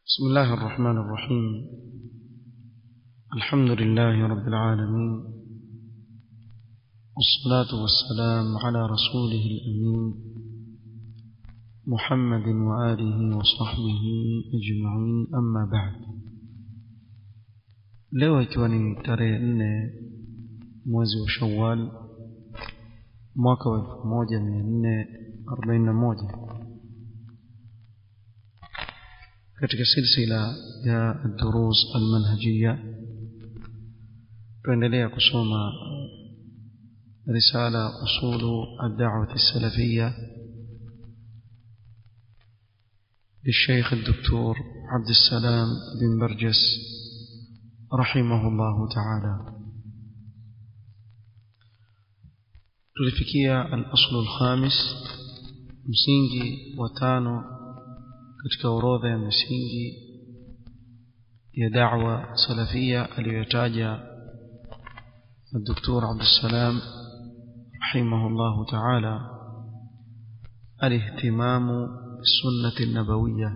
بسم الله الرحمن الرحيم الحمد لله رب العالمين والصلاة والسلام على رسوله الأمين محمد وآله وصحبه أجمعين أما بعد leo ikiwa ni tarehe nne mwezi wa shawal mwaka wa elfu moja mia nne arobaini na moja katika silsila ya durus almanhajia tuendelea kusoma risala usulu aldawati السلفية للشيخ الدكتور عبد السلام بن برجس رحمه الله تعالى tulifikia al-aslu al-khamis msingi wa tano katika orodha ya misingi ya da'wa salafia aliyotaja الدكتور عبد السلام رحمه الله تعالى الاهتمام بالسنة النبوية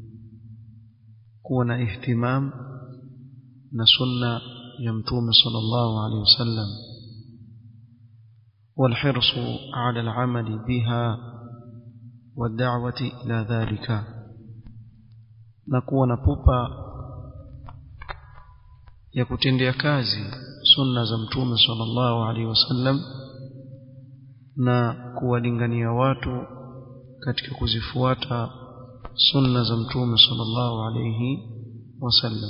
كون اهتمام نسنة يمتوم صلى الله عليه وسلم والحرص على العمل بها والدعوة إلى ذلك نكون بوبا ya kutendea kazi sunna za mtume sallallahu alaihi wasallam na kuwalingania watu katika kuzifuata sunna za mtume sallallahu alaihi wasallam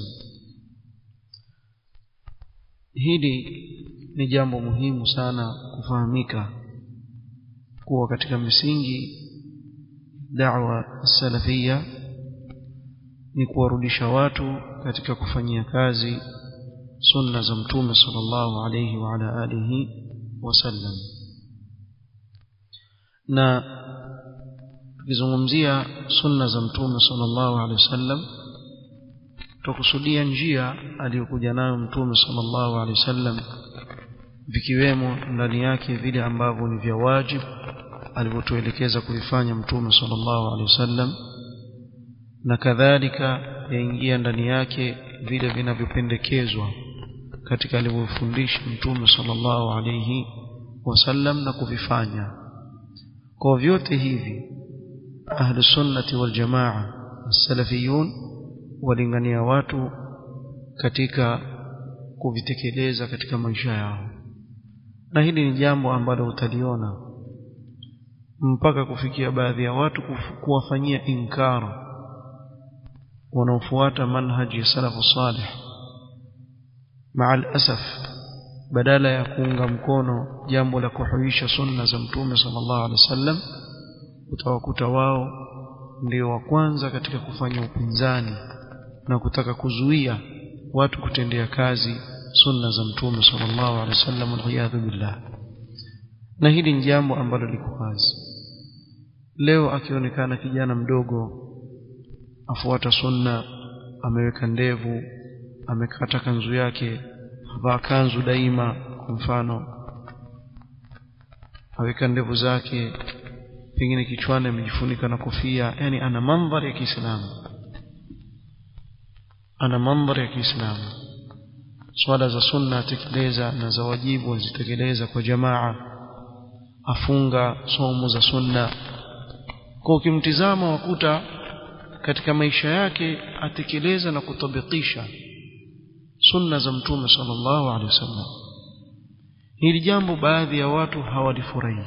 hili ni jambo muhimu sana kufahamika kuwa katika misingi da'wa salafia ni kuwarudisha watu katika kufanyia kazi sunna za mtume sallallahu alayhi wa ala alihi wasallam na tukizungumzia sunna za mtume sallallahu alayhi wasallam tukusudia njia aliyokuja nayo mtume sallallahu alayhi wasallam vikiwemo ndani yake vile ambavyo ni vya wajibu alivyotuelekeza kuifanya mtume sallallahu alayhi wasallam na kadhalika yaingia ndani yake vile vinavyopendekezwa katika alivyofundisha mtume sallallahu alayhi wasallam na kuvifanya kwa vyote hivi ahlu sunnati wal jamaa as-salafiyun walingania watu katika kuvitekeleza katika maisha yao na hili ni jambo ambalo utaliona mpaka kufikia baadhi ya watu kuwafanyia inkara wanaofuata manhaji ya salafu salih maa alasaf badala ya kuunga mkono jambo la kuhuisha sunna za mtume sallallahu alaihi wasallam utawakuta wao ndio wa kwanza katika kufanya upinzani na kutaka kuzuia watu kutendea kazi sunna za mtume sallallahu alaihi wasallam waliyadhu billah na hili ni jambo ambalo liko wazi leo akionekana kijana mdogo afuata sunna ameweka ndevu amekata kanzu yake vaa kanzu daima kwa mfano aweka ndevu zake pengine kichwani amejifunika na kofia yani ana mandhari ya Kiislamu ana mandhari ya Kiislamu swala za sunna atekeleza na za wajibu azitekeleza kwa jamaa afunga somo za sunna kwa ukimtizama wakuta katika maisha yake atekeleza na kutabikisha sunna za mtume sallallahu alaihi wasallam hili jambo baadhi ya watu hawalifurahi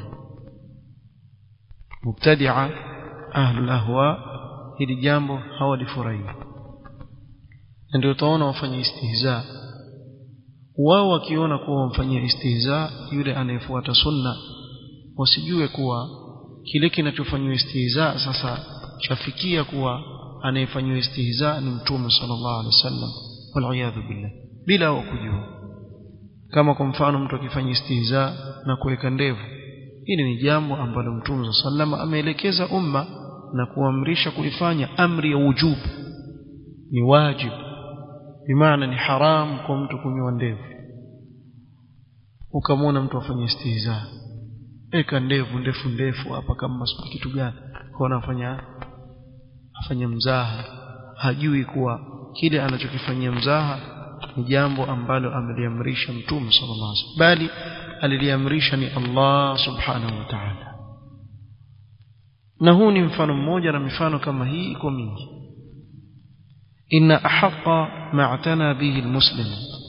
mubtadia ahlul ahwa hili jambo hawalifurahi ndio utaona wafanya istihza wao wakiona kuwa wamfanyia istihza yule anayefuata sunna wasijue kuwa kile kinachofanywa istihza sasa chafikia kuwa anayefanywa istihza ni mtume sallallahu alaihi wasallam waliyadhu billah bila kujua kama kwa mfano mtu akifanya istihza na kuweka ndevu hili ni jambo ambalo mtume sallam ameelekeza umma na kuamrisha kulifanya amri ya wujubu ni wajibu bimaana ni haram kwa mtu kunyoa ndevu ukamwona mtu afanya istihza eka ndevu ndefu ndefu hapa kama kitu gani kwa afanya afanye mzaha hajui kuwa kile anachokifanyia mzaha ni jambo ambalo ameliamrisha mtume sallallahu alaihi wasallam bali aliliamrisha ni Allah subhanahu wa ta'ala na huu ni mfano mmoja na mifano kama hii iko mingi inna ahaqqa ma'tana bihi almuslim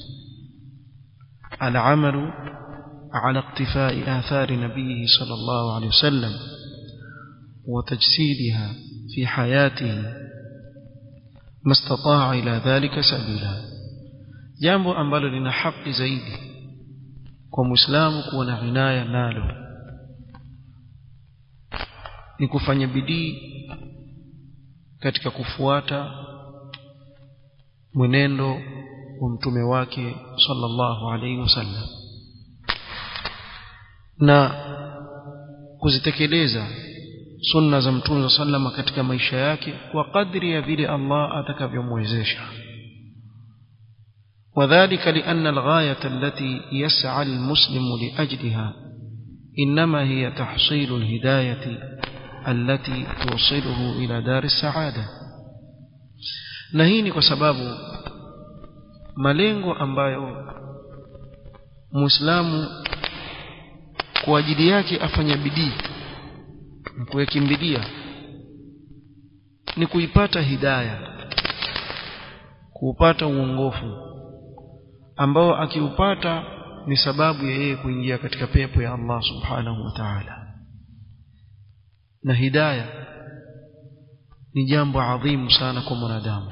العمل على اقتفاء آثار نبيه صلى الله عليه وسلم وتجسيدها في حياته ما استطاع إلى ذلك سبيلا jambo ambalo lina haki zaidi kwa muislamu kuwa na inaya nalo ni kufanya bidii katika kufuata mwenendo wa mtume wake sallallahu alaihi wasallam na kuzitekeleza sunna za mtume sallama katika maisha yake kwa kadri ya vile Allah atakavyomwezesha وذلك لأن الغاية التي يسعى المسلم لأجلها إنما هي تحصيل الهداية التي توصله إلى دار السعادة نهيني كسباب malengo ambayo muislamu kwa ajili yake afanya bidii na kuyakimbilia ni kuipata hidaya kuupata uongofu ambao akiupata ni sababu ya yeye kuingia katika pepo ya Allah subhanahu wa ta'ala na hidaya ni jambo adhimu sana kwa mwanadamu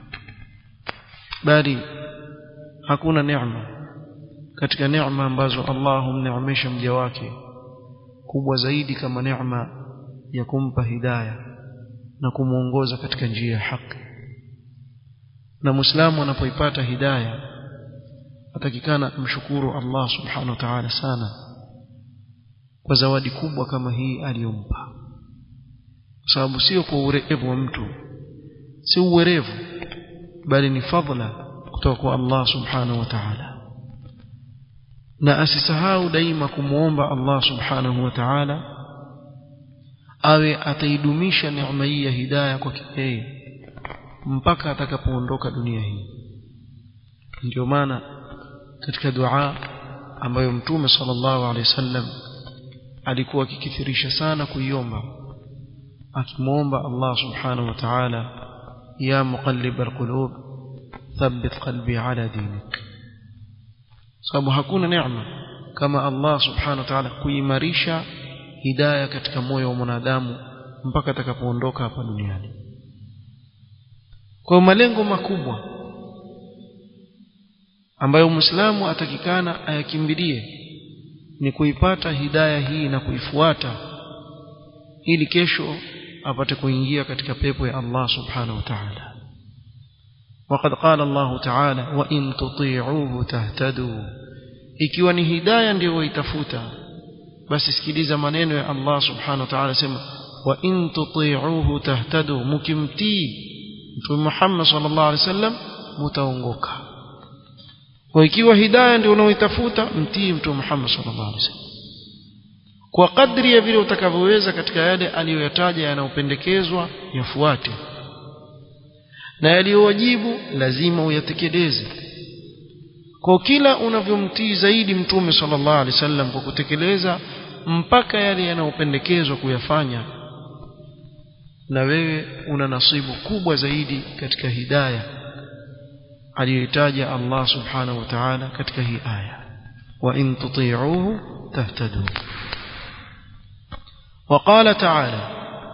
bali hakuna neema katika neema ambazo Allah humneemesha mja wake kubwa zaidi kama neema ya kumpa hidaya na kumuongoza katika njia ya haki na muislamu anapoipata hidaya atakikana mshukuru Allah subhanahu wa ta'ala sana kwa zawadi kubwa kama hii aliyompa kwa sababu sio kwa urevu wa mtu si uwerevu bali ni fadhila kutoka kwa Allah subhanahu wa ta'ala na asisahau daima kumuomba Allah subhanahu wa ta'ala awe ataidumisha neema hii ya hidayah kwa yeye mpaka atakapoondoka dunia hii ndio maana katika dua ambayo mtume sallallahu alaihi wasallam alikuwa akikithirisha sana kuiomba akimwomba Allah subhanahu wa ta'ala ya muqallib alqulub thabbit qalbi ala dinik sababu hakuna neema kama Allah subhanahu wa ta'ala kuimarisha hidayah katika moyo wa mwanadamu mpaka atakapoondoka hapa duniani kwa malengo makubwa ambayo muislamu atakikana ayakimbilie ni kuipata hidaya hii na kuifuata ili kesho apate kuingia katika pepo ya Allah subhanahu wa ta'ala وقد قال الله تعالى وإن تطيعوه تهتدوا ikiwa ni hidaya ndio waitafuta basi sikiliza maneno ya Allah subhanahu wa ta'ala sema wa in tuti'uhu tahtadu mukimtii mtume Muhammad sallallahu alaihi wasallam mutaongoka kwa ikiwa hidayah ndio unaoitafuta mtii mtume Muhammad sallallahu alaihi wasallam kwa kadri ya vile utakavyoweza katika yale aliyoyataja yanayopendekezwa yafuate na yaliyowajibu lazima uyatekeleze kwa kila unavyomtii zaidi mtume sallallahu alaihi wasallam kwa kutekeleza mpaka yale yanayopendekezwa kuyafanya na wewe una nasibu kubwa zaidi katika hidayah aliyoitaja Allah subhanahu wa ta'ala katika hii aya wa in tuti'uhu tahtadu وقال تعالى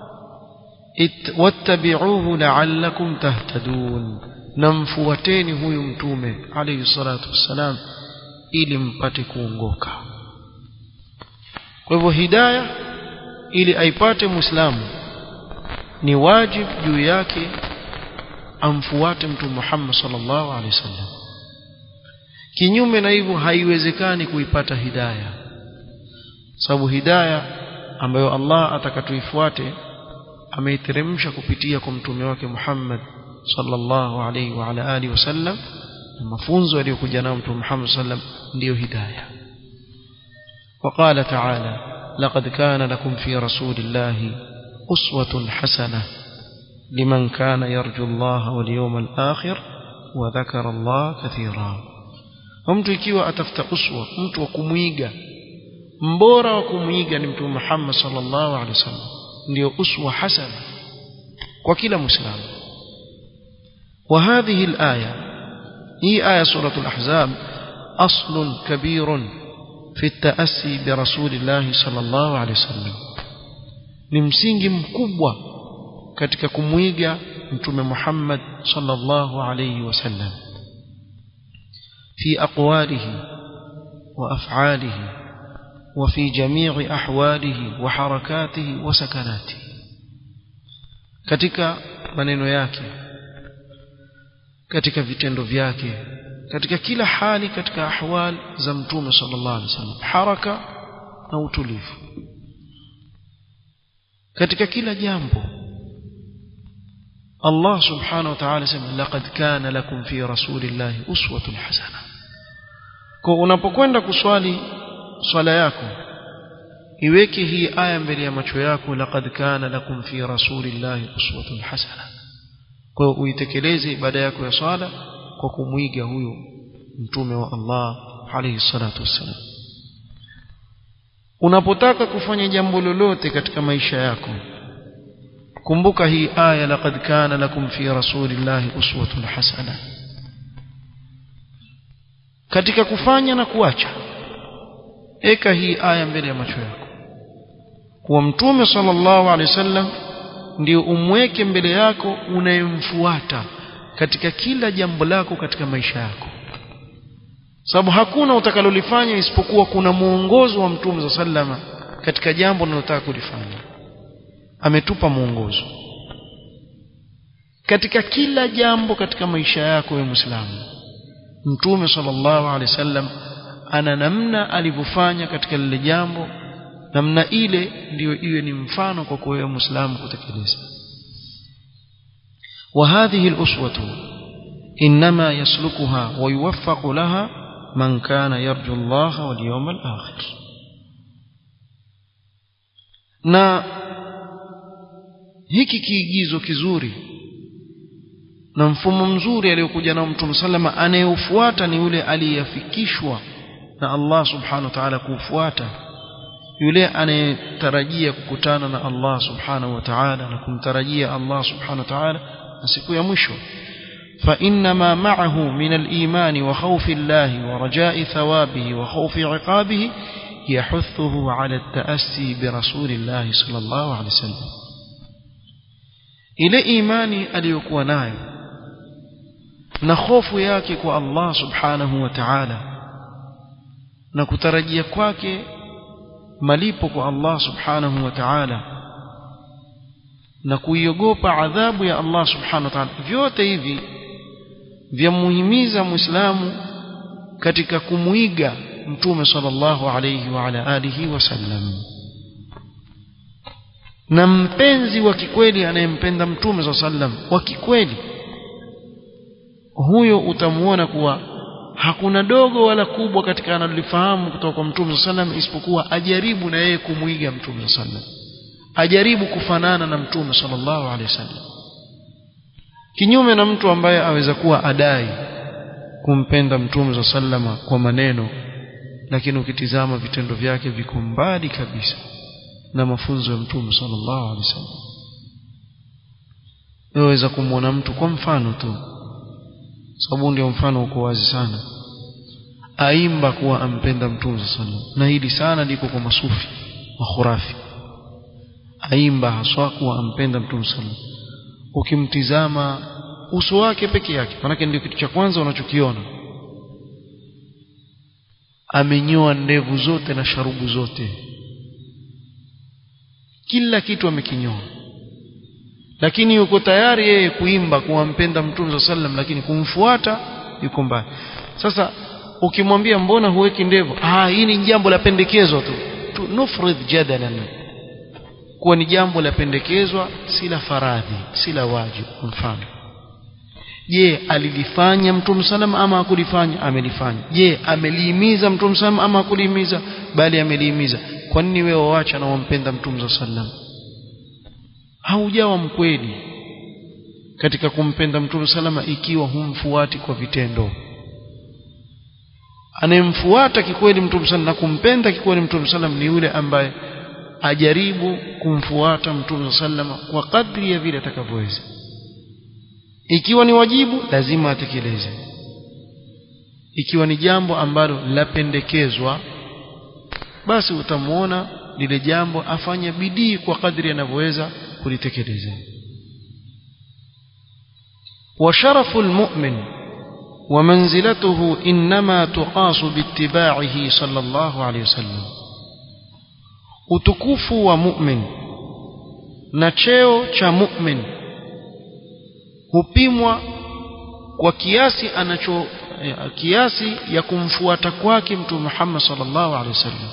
واتبعوه لعلكم تهتدون نمفوتeni huyu mtume alayhi salatu wassalam ili mpate kuongoka kwa hivyo hidayah ili aipate muislamu ni wajib juu yake amfuate mtume Muhammad sallallahu alaihi wasallam kinyume na hivyo haiwezekani kuipata hidayah sababu hidayah ambayo Allah atakatuifuate ameiteremsha kupitia kwa mtume wake Muhammad sallallahu alaihi wa ala alihi wasallam na mafunzo aliyokuja nayo mtume Muhammad sallam ndiyo hidayah وقال تعالى لقد كان لكم في رسول الله أسوة حسنة liman kana yarju Allah wal yawmal akhir wa dhakara Allah kathira mtu ikiwa atafuta uswa mtu wa kumwiga mbora wa kumwiga ni mtume Muhammad sallallahu alaihi wasallam ndio uswa hasana kwa kila muislamu وهذه الآية هي آية سورة الأحزاب أصل كبير في التأسي برسول الله صلى الله عليه وسلم ni msingi mkubwa katika kumwiga mtume Muhammad sallallahu alayhi wasallam في أقواله وأفعاله وفي جميع أحواله وحركاته وسكناته katika maneno yake katika vitendo vyake katika kila hali katika ahwal za mtume sallallahu alaihi wasallam haraka na utulivu katika kila jambo Allah subhanahu wa ta'ala sema laqad kana lakum fi rasulillahi uswatun hasana kwa unapokwenda kuswali swala yako iweke hii aya mbele ya macho yako laqad kana lakum fi rasulillahi uswatun hasana kwa hiyo uitekeleze ibada yako ya swala kwa kumwiga huyo mtume wa Allah alayhi salatu wassalam unapotaka kufanya jambo lolote katika maisha yako kumbuka hii aya laqad kana lakum fi rasulillahi uswatun hasana katika kufanya na kuacha eka hii aya mbele ya macho yako kuwa mtume sallallahu alaihi wasallam ndio umweke mbele yako unayemfuata katika kila jambo lako katika maisha yako sababu hakuna utakalolifanya isipokuwa kuna mwongozo wa mtume za sallama katika jambo unalotaka kulifanya ametupa mwongozo katika kila jambo katika maisha yako wewe muislamu mtume sallallahu alaihi wasallam ana namna alivyofanya katika lile jambo namna ile ndiyo iwe ni mfano kwa wewe muislamu kutekeleza وهذه الأسوة إنما يسلكها ويوفق لها من كان يرجو الله واليوم الآخر na hiki kiigizo kizuri na mfumo mzuri aliyokuja nao mtume sallama anayeufuata ni yule aliyefikishwa na Allah subhanahu wa ta'ala kuufuata yule anayetarajia kukutana na Allah subhanahu wa ta'ala na kumtarajia Allah subhanahu wa ta'ala na siku ya mwisho فإنما معه من الإيمان وخوف الله ورجاء ثوابه وخوف عقابه يحثه على التأسي برسول الله صلى الله عليه وسلم إلى إيماني أليكوا نايم نخوف ياكك الله سبحانه وتعالى نكترجي kwake malipo kwa Allah subhanahu wa ta'ala na kuiogopa adhabu ya Allah subhanahu wa ta'ala vyote hivi vyamuhimiza muislamu katika kumuiga mtume sallallahu alayhi wa ala alihi wasallam na mpenzi wa kikweli anayempenda mtume sallallahu alayhi wasallam wa kikweli huyo utamuona kuwa hakuna dogo wala kubwa katika analolifahamu kutoka kwa mtume sallam isipokuwa ajaribu na yeye kumwiga mtume sallam ajaribu kufanana na mtume sallallahu alaihi wasallam kinyume na mtu ambaye aweza kuwa adai kumpenda mtume sallama kwa maneno lakini ukitizama vitendo vyake viko mbali kabisa na mafunzo ya mtume sallallahu alaihi wasallam waweza kumwona mtu kwa mfano tu sababu ndio mfano uko wazi sana aimba kuwa ampenda mtume sallallahu na hili sana liko kwa masufi wa khurafi aimba haswa kuwa ampenda mtume sallallahu ukimtizama uso wake peke yake manake ndio kitu cha kwanza unachokiona amenyoa ndevu zote na sharubu zote kila kitu amekinyoa lakini yuko tayari yeye kuimba kuwampenda mtume sallam lakini kumfuata yuko mbali sasa ukimwambia mbona huweki ndevu ah hii ni jambo la pendekezwa tu, tu nufridh jadalan kuwa ni jambo la pendekezwa si la faradhi si la wajibu mfano je alilifanya mtume sallam ama hakulifanya amelifanya je amelihimiza mtume sallam ama hakulihimiza bali amelihimiza kwa nini wewe waacha na wampenda mtume sallam haujawa mkweli katika kumpenda mtume salama ikiwa humfuati kwa vitendo anayemfuata kikweli mtume sallam na kumpenda kikweli mtume sallam ni yule ambaye ajaribu kumfuata mtume sallam kwa kadri ya vile atakavyoweza ikiwa ni wajibu lazima atekeleze ikiwa ni jambo ambalo lapendekezwa basi utamwona lile jambo afanye bidii kwa kadri anavyoweza kulitekeleza وشرف المؤمن ومنزلته إنما تقاس باتباعه صلى الله عليه وسلم utukufu wa mu'min na cheo cha mu'min hupimwa kwa kiasi anacho kiasi ya kumfuata kwake mtume Muhammad sallallahu alaihi wasallam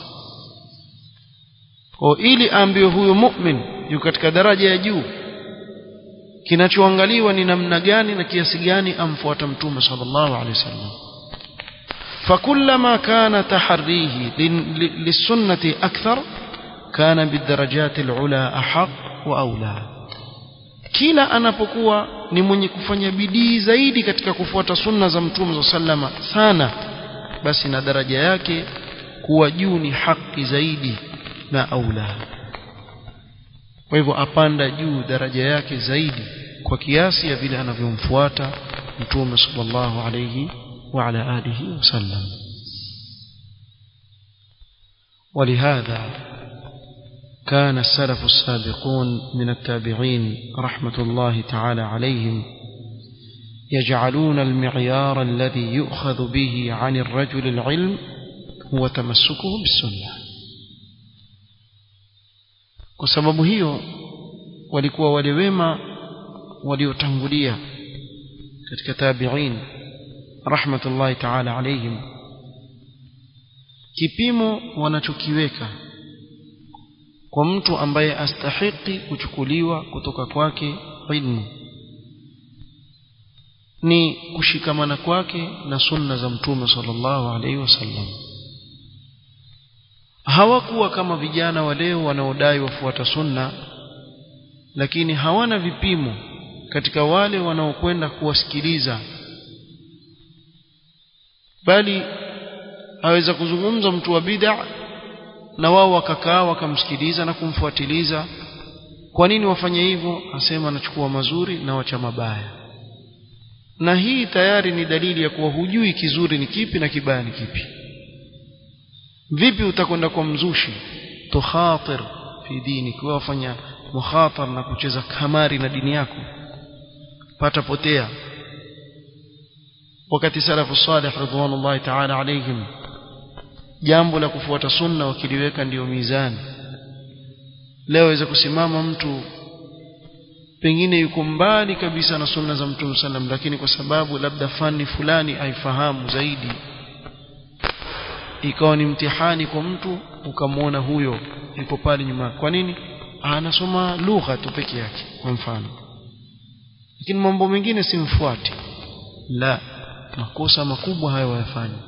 kwa ili aambiwe huyo mu'min yuko katika daraja ya juu kinachoangaliwa ni namna gani na kiasi gani amfuata mtume sallallahu alaihi wasallam فكلما كان تحريه للسنة أكثر كان بالدرجات العلى أحق وأولى kila anapokuwa ni mwenye kufanya bidii zaidi katika kufuata sunna za mtume sallama sana basi na daraja yake kuwa juu ni haki zaidi na aula kwa hivyo apanda juu daraja yake zaidi kwa kiasi ya vile anavyomfuata mtume sallallahu alayhi wa ala alihi wasallam ولهذا كان السلف السابقون من التابعين رحمة الله تعالى عليهم يجعلون المعيار الذي يؤخذ به عن الرجل العلم هو تمسكه بالسنه kwa sababu hiyo walikuwa wale wema waliotangulia katika tabi'in rahmatullahi ta'ala alayhim kipimo wanachokiweka kwa mtu ambaye astahiki kuchukuliwa kutoka kwake ilmu ni kushikamana kwake na sunna za mtume sallallahu alaihi wasallam hawakuwa kama vijana wa leo wanaodai wafuata sunna lakini hawana vipimo katika wale wanaokwenda kuwasikiliza bali aweza kuzungumza mtu wa bid'a na wao wakakaa wakamsikiliza na kumfuatiliza kwa nini wafanye hivyo asema anachukua mazuri na wacha mabaya na hii tayari ni dalili ya kuwa hujui kizuri ni kipi na kibaya ni kipi vipi utakwenda kwa mzushi tukhatir fi dini kwa wafanya mukhatar na kucheza kamari na dini yako pata potea wakati salafu salih ridwanullahi ta'ala alayhim jambo la kufuata sunna wakiliweka ndiyo mizani leo waweza kusimama mtu pengine yuko mbali kabisa na sunna za mtume sallam lakini kwa sababu labda fani fulani aifahamu zaidi ikawa ni mtihani kwa mtu ukamwona huyo yuko pale nyuma kwa nini anasoma lugha tu peke yake kwa mfano lakini mambo mengine simfuati la makosa makubwa hayo wayafanya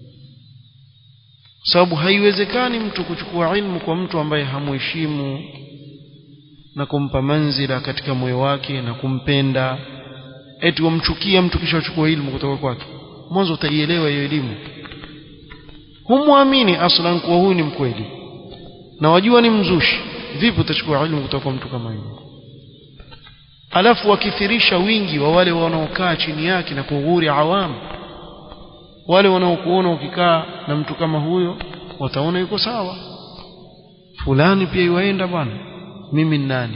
sababu haiwezekani mtu kuchukua ilmu kwa mtu ambaye hamuheshimu na kumpa manzila katika moyo wake na kumpenda eti wamchukia mtu kisha uchukua ilmu kutoka kwake mwanzo utaielewa hiyo elimu humwamini aslan kuwa huyu ni mkweli na wajua ni mzushi vipi utachukua ilmu kutoka kwa mtu kama yule alafu wakithirisha wingi wa wale wanaokaa chini yake na kughuri awamu wale wanaokuona ukikaa na mtu kama huyo wataona yuko sawa fulani pia iwaenda bwana mimi ni nani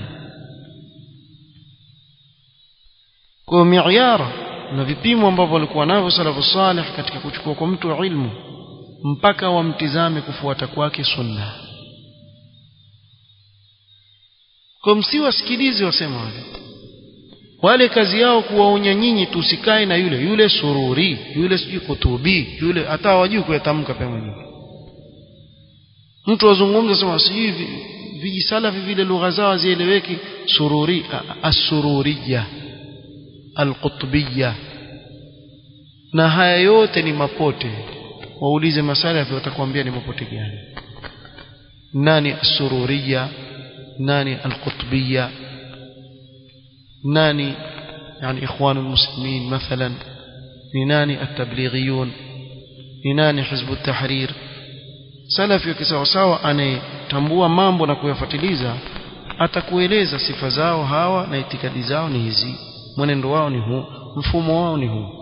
kwa miayara na vipimo ambavyo walikuwa navyo salafu salih katika kuchukua kwa mtu ilmu mpaka wamtizame kufuata kwake sunna kwa msiwasikilize wasema wale wale kazi yao kuwaonya nyinyi tusikae na yule yule sururi yule sijui kutubi yule hata hawajui kuyatamka pia mwenyewe mtu azungumza sema sijui vijisalafi vile lugha zao hazieleweki sururi asururiya alqutbiya na haya yote ni mapote waulize masalafi watakwambia ni mapote gani nani asururiya nani alqutbiya nani يعني إخوان المسلمين مثلا نناني التبليغيون نناني حزب التحرير salafi wakisawasawa anayetambua mambo na kuyafuatiliza atakueleza sifa zao hawa na itikadi zao ni hizi mwenendo wao ni huu mfumo wao ni huu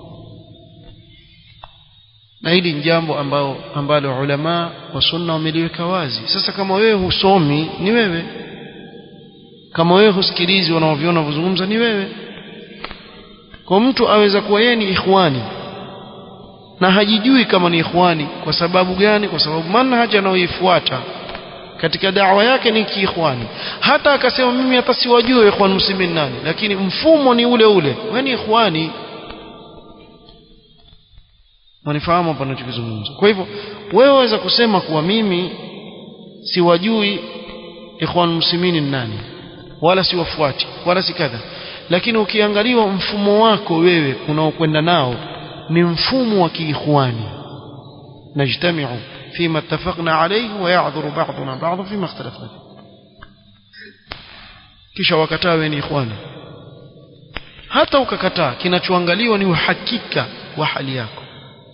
na hili ni jambo ambao ambalo ulama wa sunna wameliweka wazi sasa kama wewe husomi ni wewe kama wewe husikilizi wanaoviona wanavyozungumza ni wewe kwa mtu aweza kuwa yeye ni ikhwani na hajijui kama ni ikhwani kwa sababu gani kwa sababu manhaji anayoifuata katika dawa yake ni kiikhwani hata akasema mimi hata siwajui ikhwan muslimin nani lakini mfumo ni ule ule wewe ni ikhwani wanifahamu hapa ninachokizungumza kwa hivyo wewe waweza kusema kuwa mimi siwajui ikhwan muslimin nani wala siwafuati wala si kadha lakini ukiangaliwa mfumo wako wewe unaokwenda nao ni mfumo wa kiikhwani najtamiu فيما اتفقنا عليه ويعذر بعضنا بعضا فيما اختلفنا فيه kisha wakataa wewe ni ikhwani hata ukakataa kinachoangaliwa ni uhakika wa hali yako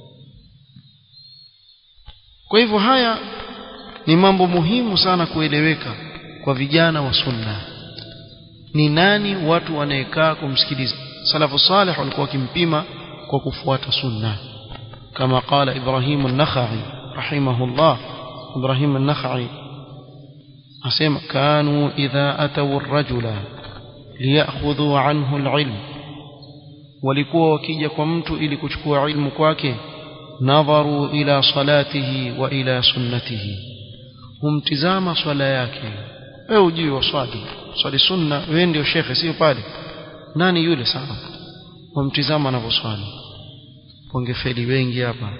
kwa hivyo haya ni mambo muhimu sana kueleweka kwa vijana wa sunna ni nani watu wanayekaa kumsikiliza salafu salih walikuwa wakimpima kwa kufuata sunna kama qala ibrahim an-nakhai rahimahullah ibrahim an-nakhai asema kanu idha atawu ar-rajula liyakhudhu anhu al-ilm walikuwa wakija kwa mtu ili kuchukua ilmu kwake nadharu ila salatihi wa ila sunnatihi humtizama swala yake wewe ujui waswali swali sunna wewe ndio shekhe sio pale nani yule sana wamtizama anavyoswali wangefeli wengi hapa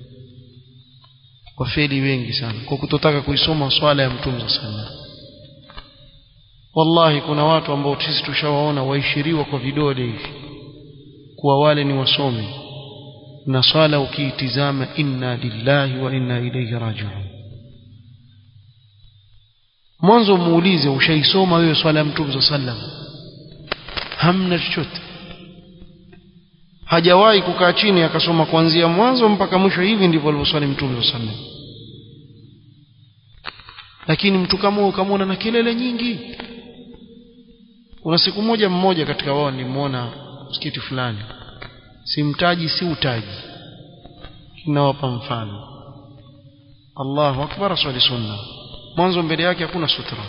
wafeli wengi sana kwa kutotaka kuisoma swala ya mtume sana wallahi kuna watu ambao sisi tushawaona waishiriwa kwa vidole hivi kuwa wale ni wasomi na swala ukiitizama inna lillahi wa inna ilayhi rajiun mwanzo muulize ushaisoma wewe swala ya mtume sallam hamna chochote hajawahi kukaa chini akasoma kuanzia mwanzo mpaka mwisho hivi ndivyo alivyoswali mtume sallam lakini mtu kama huyo ukamwona na kelele nyingi kuna siku moja mmoja katika wao nilimwona msikiti fulani simtaji si utaji nawapa mfano Allahu akbar swali sunna mwanzo mbele yake hakuna sutra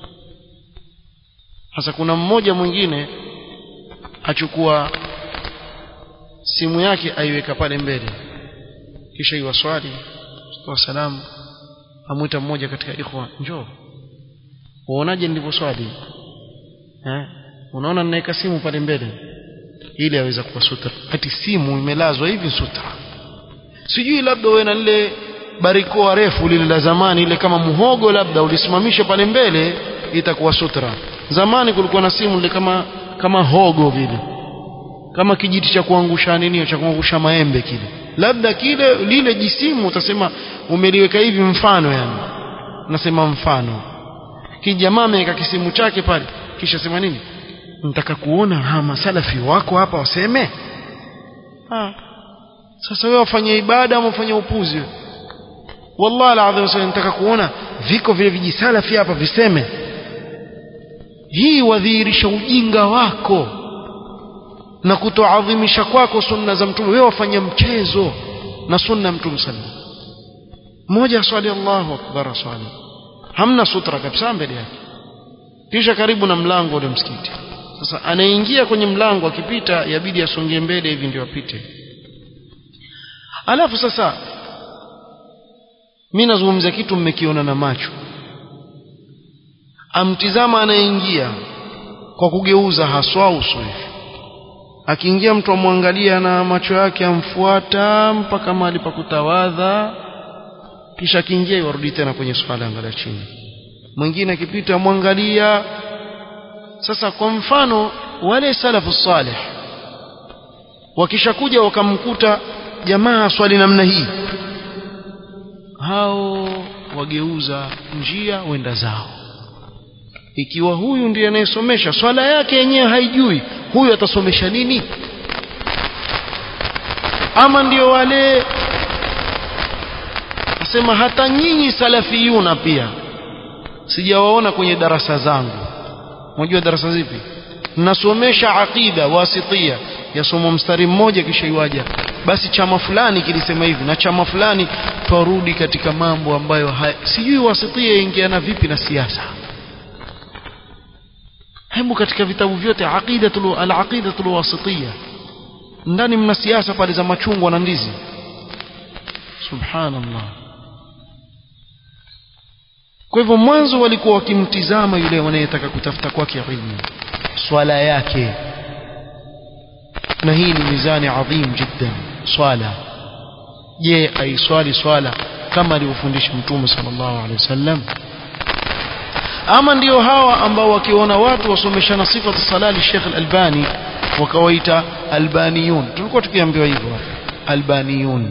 sasa kuna mmoja mwingine achukua simu yake aiweka pale mbele kisha iwaswali kwa salamu amwita mmoja katika ikhwa njoo uonaje nilivyoswali eh unaona ninaweka simu pale mbele ili aweza kuwa sutra ati simu imelazwa hivi sutra sijui labda wewe na lile barikoa refu lile la zamani ile kama muhogo labda ulisimamisha pale mbele itakuwa sutra zamani kulikuwa na simu ile kama kama hogo vile kama kijiti cha kuangusha nini cha kuangusha maembe kile labda kile lile jisimu utasema umeliweka hivi mfano yani nasema mfano kijamaa ameweka kisimu chake pale kisha sema nini nataka kuona ha masalafi wako hapa waseme ha. sasa wewe wafanye ibada ama ufanye upuzi wallahi alazim nataka kuona viko vile vijisalafi hapa viseme hii wadhihirisha ujinga wako na kutoadhimisha kwako sunna za mtume wewe wafanya mchezo na sunna mtume sallallahu mmoja swali Allahu akbar swali hamna sutra kabisa mbele yake kisha karibu na mlango ule msikiti sasa anaingia kwenye mlango akipita yabidi asongie mbele hivi ndio apite alafu sasa mimi nazungumzia kitu mmekiona na macho amtizama anaingia kwa kugeuza haswa uso hivi akiingia mtu amwangalia na macho yake amfuata mpaka mahali pa kutawadha kisha akiingia yarudi tena kwenye swala angalia chini mwingine akipita amwangalia sasa kwa mfano wale salafu salih wakishakuja wakamkuta jamaa swali namna hii hao wageuza njia wenda zao ikiwa huyu ndiye anayesomesha swala yake yenyewe haijui huyu atasomesha nini ama ndio wale asema hata nyinyi salafiyuna pia sijawaona kwenye darasa zangu unajua darasa zipi nasomesha aqida wasitia yasoma mstari mmoja kisha iwaja basi chama fulani kilisema hivi na chama fulani twarudi katika mambo ambayo haya, sijui wasitia ingiana vipi na siasa hebu katika vitabu vyote aqidatul al-aqidatul wasitiyya ndani mna siasa pale za machungwa na ndizi subhanallah kwa hivyo mwanzo walikuwa wakimtizama yule wanayetaka kutafuta kwake ilmu swala yake na hii ni mizani adhim jiddan swala je aiswali swala kama alivyofundisha mtume sallallahu alaihi wasallam ama ndio hawa ambao wakiona watu wasomeshana sifatu salali Sheikh Al-Albani wakawaita albaniyun tulikuwa tukiambiwa hivyo albaniyun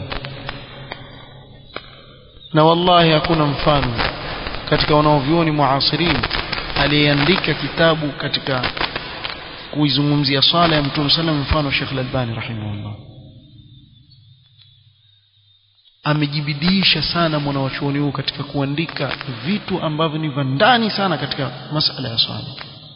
na wallahi hakuna mfano katika wanaovyuoni muasirin aliyeandika kitabu katika kuizungumzia swala ya mtume sallam mfano Sheikh Al-Albani rahimahullah amejibidisha sana mwanawachuoni huu katika kuandika vitu ambavyo ni vya ndani sana katika masala ya swala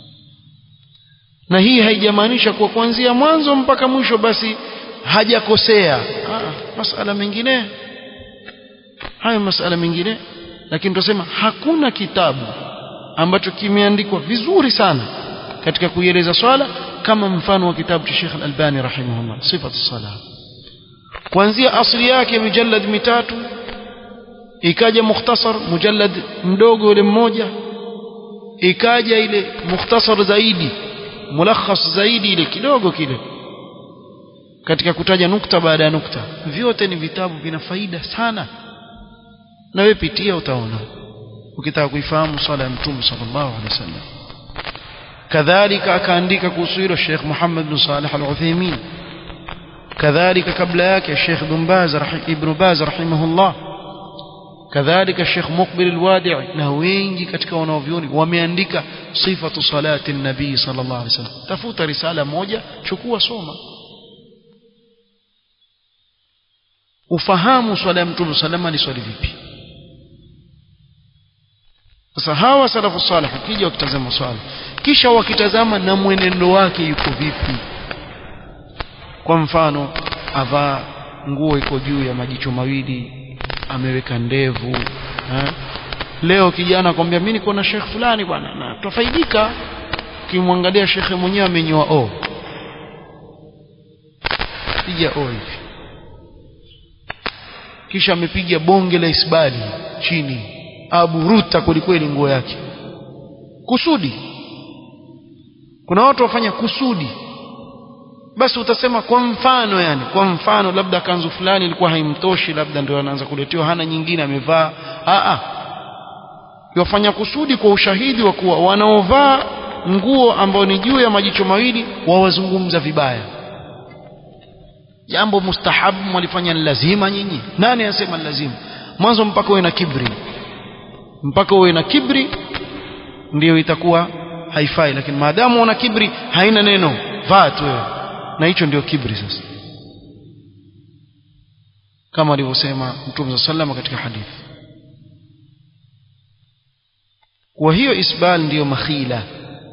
na hii haijamaanisha kuwa kuanzia mwanzo mpaka mwisho basi hajakosea ah, masala mengine hayo masala mengine lakini tunasema hakuna kitabu ambacho kimeandikwa vizuri sana katika kuieleza swala kama mfano wa kitabu cha Sheikh Al-Albani rahimahullah sifatu salah kuanzia asli yake mujallad mitatu ikaja mukhtasar mujallad mdogo ule mmoja ikaja ile mukhtasar zaidi mulakhas zaidi ile kidogo kile katika kutaja nukta baada ya nukta vyote ni vitabu vina faida sana na wewe pitia utaona ukitaka kuifahamu swala ya mtume sallallahu alaihi wasallam kadhalika akaandika kuhusu hilo Sheikh Muhammad bin Salih Al-Uthaymeen كذلك قبل ياك الشيخ بن باز رحي ابن باز رحمه الله كذلك الشيخ مقبل الوادع na wengi katika wanaovyoni wameandika sifatu salati nabii sallallahu alaihi wasallam tafuta risala moja chukua soma ufahamu swala ya mtume salama ni swali vipi sasa hawa salafu salih kija wakitazama swala kisha wakitazama na mwenendo wake yuko vipi kwa mfano avaa nguo iko juu ya majicho mawili ameweka ndevu ha? leo kijana akwambia mimi niko na shekh fulani bwana na tutafaidika ukimwangalia shekhe mwenyewe amenyoa o piga o hivi kisha amepiga bonge la isbali chini aburuta kwelikweli nguo yake kusudi kuna watu wafanya kusudi basi utasema kwa mfano yani kwa mfano labda kanzu fulani ilikuwa haimtoshi labda ndio anaanza kuletewa hana nyingine amevaa a a yafanya kusudi kwa ushahidi wa kuwa wanaovaa nguo ambao ni juu ya majicho mawili wawazungumza vibaya jambo mustahabu mwalifanya ni lazima nyinyi nani anasema ni lazima mwanzo mpaka uwe na kibri mpaka uwe na kibri ndiyo itakuwa haifai lakini maadamu una kibri haina neno vaa tu wewe na hicho ndio kibri sasa kama alivyosema mtume sallam katika hadithi kwa hiyo isbal ndiyo makhila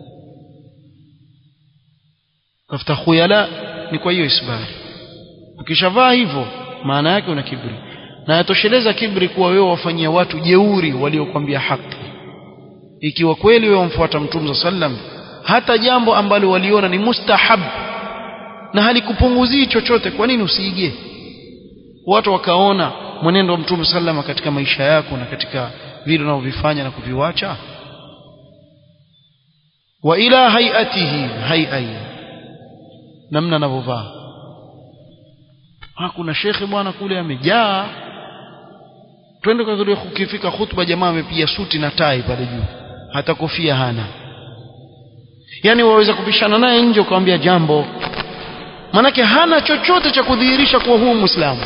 tafuta khuyala ni kwa hiyo isbal ukishavaa hivyo maana yake una kibri na yatosheleza kibri kuwa wewe wafanyia watu jeuri waliokwambia haki ikiwa kweli wewe wamfuata mtume sallam hata jambo ambalo waliona ni mustahab na halikupunguzii chochote kwa nini usiige watu wakaona mwenendo wa mtume sallama katika maisha yako na katika vile unavyovifanya na kuviwacha wa ila hayatihi hayai namna anavyovaa hakuna shekhe bwana kule amejaa twende kwa vile ukifika khutba jamaa amepiga suti na tai pale juu hata kofia hana yani waweza kupishana naye nje ukamwambia jambo manake hana chochote cha kudhihirisha kuwa huu muislamu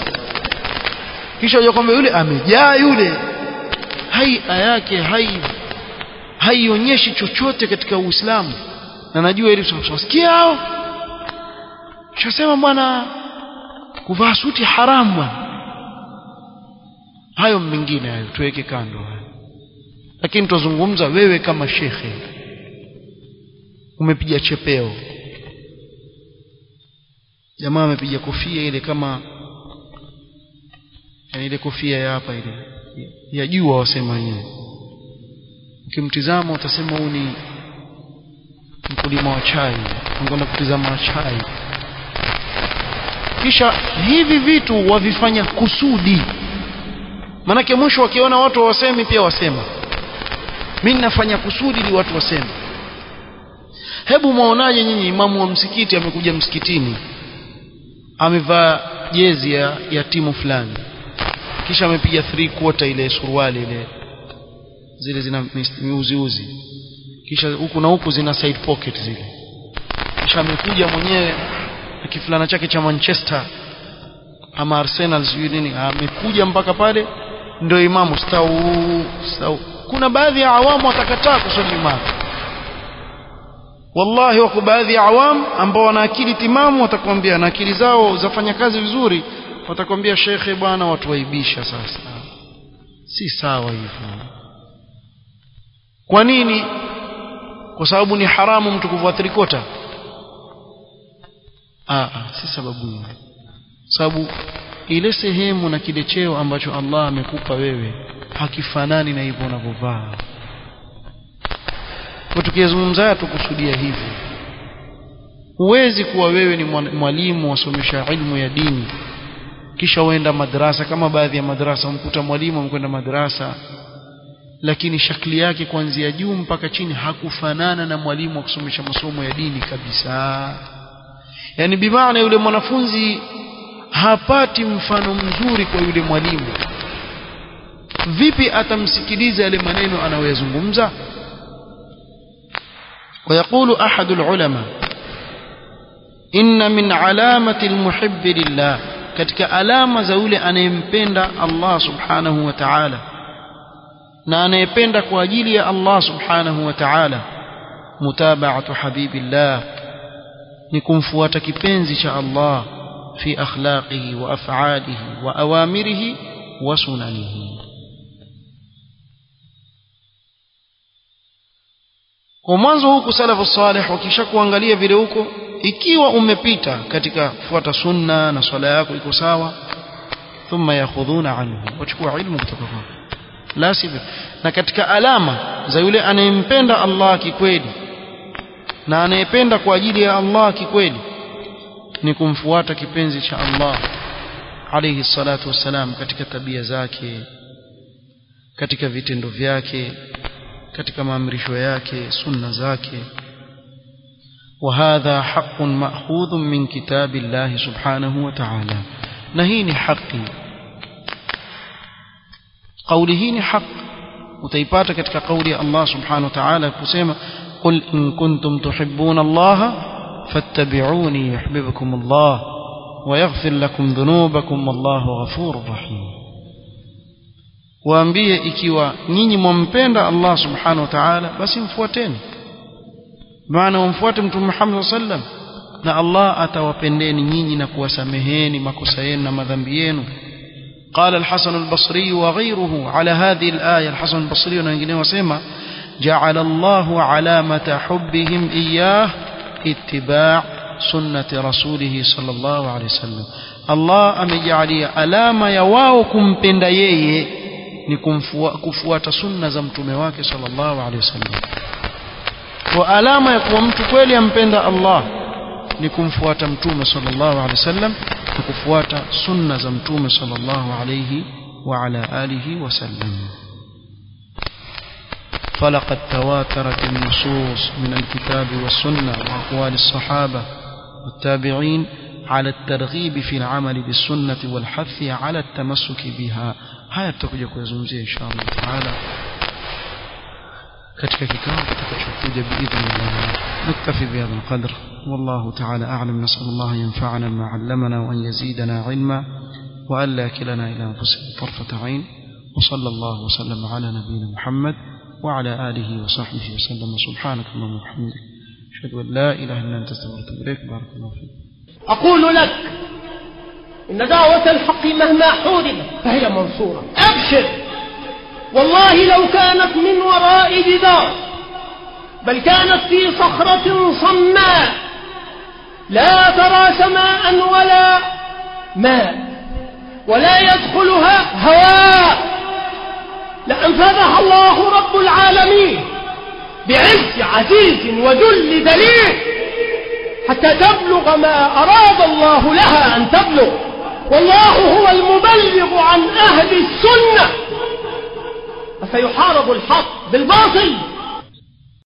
kisha unajua kwamba yule amejaa yule haia yake hai haionyeshi chochote katika Uislamu na najua ili tusikia hao shasema bwana kuvaa suti haramu bwana hayo mengine hayo tuweke kando lakini tuzungumza wewe kama shekhe umepiga chepeo jamaa amepiga kofia ile kama yani ile kofia ya hapa ile ya jua wasema wenyewe ukimtizama utasema huu ni mkulima wa chai anakwenda kutizama chai kisha hivi vitu wavifanya kusudi manake mwisho wakiona watu wasemi pia wasema mimi nafanya kusudi ili watu waseme hebu mwaonaje nyinyi imamu wa msikiti amekuja msikitini amevaa jezi ya, ya timu fulani kisha amepiga three quarter ile suruali ile zile zina miuziuzi kisha huku na huku zina side pocket zile kisha amekuja mwenyewe na kifulana chake cha Manchester ama Arsenal sijui nini amekuja mpaka pale ndio imamu stau stau kuna baadhi ya awamu watakataa kuswali imamu wallahi wako baadhi ya awam ambao wana akili timamu watakwambia na akili zao zafanya kazi vizuri watakwambia shekhe bwana watu waibisha sasa si sawa hivyo kwa nini kwa sababu ni haramu mtu kuvua trikota ah si sababu hiyo sababu ile sehemu na kile cheo ambacho Allah amekupa wewe hakifanani na hivyo unavyovaa kwa tukizungumza tukusudia hivi huwezi kuwa wewe ni mwalimu wasomesha ilmu ya dini kisha uenda madrasa kama baadhi ya madrasa umkuta mwalimu amekwenda madrasa lakini shakli yake kuanzia juu mpaka chini hakufanana na mwalimu wa kusomesha masomo ya dini kabisa yani bimaana yule mwanafunzi hapati mfano mzuri kwa yule mwalimu vipi atamsikiliza yale maneno anayoyazungumza ويقول أحد العلماء إن من علامة المحب لله katika alama za yule anayempenda Allah subhanahu wa ta'ala na anayependa kwa ajili ya Allah subhanahu wa ta'ala mutaba'atu habibillah ni kumfuata kipenzi cha Allah fi akhlaqihi wa af'alihi wa awamirihi wa sunanihi kwa mwanzo huku salafu salih wakisha kuangalia vile huko ikiwa umepita katika kufuata sunna na swala yako iko sawa thumma yakhudhuna anhu wachukua ilmu kutoka kwako la sivyo na katika alama za yule anayempenda Allah kikweli na anayependa kwa ajili ya Allah kikweli ni kumfuata kipenzi cha Allah alayhi salatu wassalam katika tabia zake katika vitendo vyake katika maamrisho yake sunna zake وهذا حق مأخوذ من كتاب الله سبحانه وتعالى نهيني حقي قوله حق utaipata katika kauli ya Allah subhanahu wa ta'ala kusema qul in kuntum tuhibbuna Allah fattabi'uni yuhibbukum Allah wa yaghfir lakum dhunubakum wallahu ghafurur rahim waambie ikiwa nyinyi mwampenda Allah subhanahu wa ta'ala basi mfuateni maana umfuate mtume Muhammad sallam na Allah atawapendeni nyinyi na kuwasameheni makosa yenu na madhambi yenu قال الحسن البصري وغيره على هذه الآية الحسن البصري ونجنيه وسيما جعل الله علامة حبهم إياه اتباع سنة رسوله صلى الله عليه وسلم الله أمجعلي ألام يواوكم بنديي نكم كفوات سنة زمتم واكي صلى الله عليه وسلم وألام يكون متكويل ينبند الله نكم فوات متوم صلى الله عليه وسلم na kufuata sunna za mtume sallallahu alayhi wa ala alihi wasallam فلقد تواترت النصوص من الكتاب والسنة وأقوال الصحابة والتابعين على الترغيب في العمل بالسنة والحث على التمسك بها هيا تكوجا kuyazungumzia insha Allah taala katika kikao kitakachokuja biidhnillah نكتفي بهذا القدر والله تعالى أعلم نسأل الله ينفعنا ما علمنا وأن يزيدنا علما وأن لا كلنا إلى أنفسنا طرفة عين وصلى الله وسلم على نبينا محمد وعلى آله وصحبه وسلم سبحانك اللهم وبحمدك أشهد أن لا إله إلا أنت استغفرك إليك بارك الله فيك أقول لك إن دعوة الحق مهما حوربت فهي منصورة أبشر والله لو كانت من وراء جدار بل كانت في صخرة صماء لا ترى سماء ولا ماء ولا يدخلها هواء لأنفذها الله رب العالمين بعز عزيز وذل دليل حتى تبلغ ما أراد الله لها أن تبلغ والله هو المبلغ عن أهل السنة فسيحارب الحق بالباطل